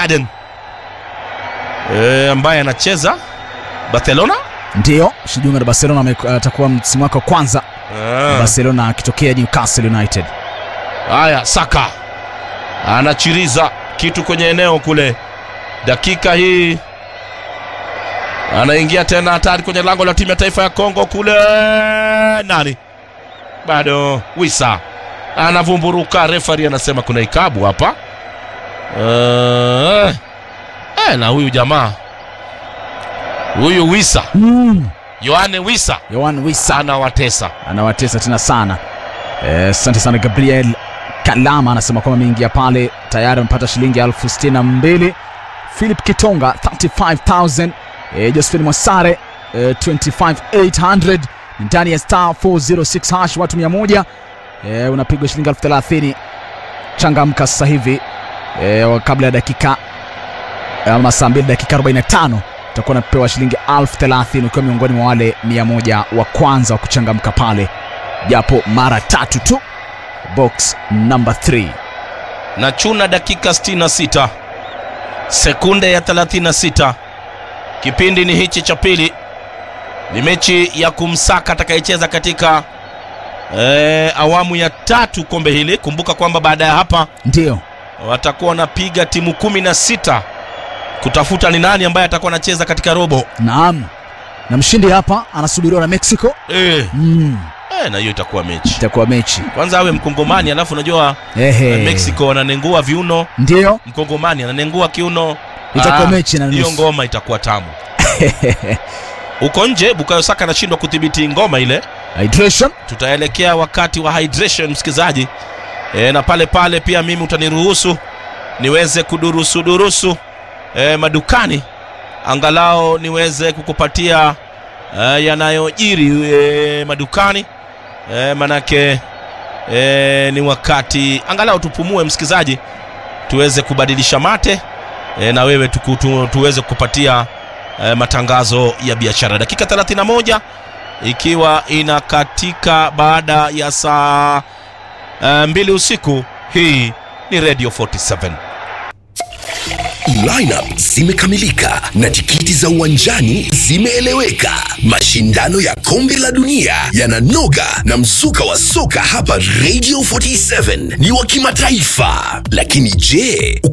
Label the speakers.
Speaker 1: Garden e, ambaye anacheza Barcelona.
Speaker 2: Ndiyo, Shijiunga na Barcelona ame- atakuwa msimu wake wa kwanza
Speaker 1: Ah.
Speaker 2: Barcelona akitokea Newcastle United.
Speaker 1: Haya, Saka anachiriza kitu kwenye eneo kule, dakika hii anaingia tena hatari kwenye lango la timu ya taifa ya Kongo kule. Nani bado? Wisa anavumburuka, refari anasema kuna ikabu hapa. Uh, eh, na huyu jamaa huyu Wisa,
Speaker 2: Mm.
Speaker 1: Yohane Wisa
Speaker 2: Yohan Wissa
Speaker 1: anawatesa.
Speaker 2: anawatesa tena sana. Eh, Asante sana Gabriel Kalama anasema kwamba ameingia pale tayari amepata shilingi elfu sitini na mbili. Philip Kitonga 35000. Eh, Josephine Mwasare eh, 25800 ndani ya star 406 hash watu 100. Eh, unapigwa shilingi elfu thelathini. Changamka sasa hivi eh, kabla ya dakika ama saa 2 dakika 45 utakuwa unapewa shilingi elfu thelathini ukiwa miongoni mwa wale mia moja wa kwanza wa kuchangamka pale, japo mara tatu tu. Box number 3
Speaker 1: na chuna dakika 66 sekunde ya 36 kipindi ni hichi cha pili ni mechi ya kumsaka atakayecheza katika eh, awamu ya tatu kombe hili kumbuka kwamba baada ya hapa
Speaker 2: ndio
Speaker 1: watakuwa wanapiga timu kumi na sita kutafuta ni nani ambaye atakuwa anacheza katika robo
Speaker 2: naam, na mshindi hapa anasubiriwa na Mexico.
Speaker 1: eh,
Speaker 2: Mm,
Speaker 1: eh, na hiyo itakuwa mechi
Speaker 2: itakuwa mechi
Speaker 1: kwanza awe mkongomani alafu unajua
Speaker 2: ehe,
Speaker 1: eh, mexico wananengua viuno
Speaker 2: ndio
Speaker 1: mkongomani ananengua kiuno
Speaker 2: itakuwa
Speaker 1: Ah,
Speaker 2: mechi na
Speaker 1: hiyo
Speaker 2: nusu.
Speaker 1: ngoma itakuwa tamu huko nje bukayo saka anashindwa kudhibiti ngoma ile
Speaker 2: Hydration
Speaker 1: tutaelekea wakati wa hydration msikilizaji e, na pale pale pia mimi utaniruhusu niweze kudurusu durusu e, madukani angalau niweze kukupatia e, yanayojiri e, madukani e, manake e, ni wakati angalau tupumue msikilizaji tuweze kubadilisha mate e, na wewe tuku, tu, tuweze kukupatia e, matangazo ya biashara dakika 31 ikiwa inakatika baada ya saa uh, mbili usiku hii ni radio 47
Speaker 3: Lineup zimekamilika na tikiti za uwanjani zimeeleweka. Mashindano ya kombe la dunia yananoga na mzuka wa soka hapa Radio 47 ni wa kimataifa. Lakini je,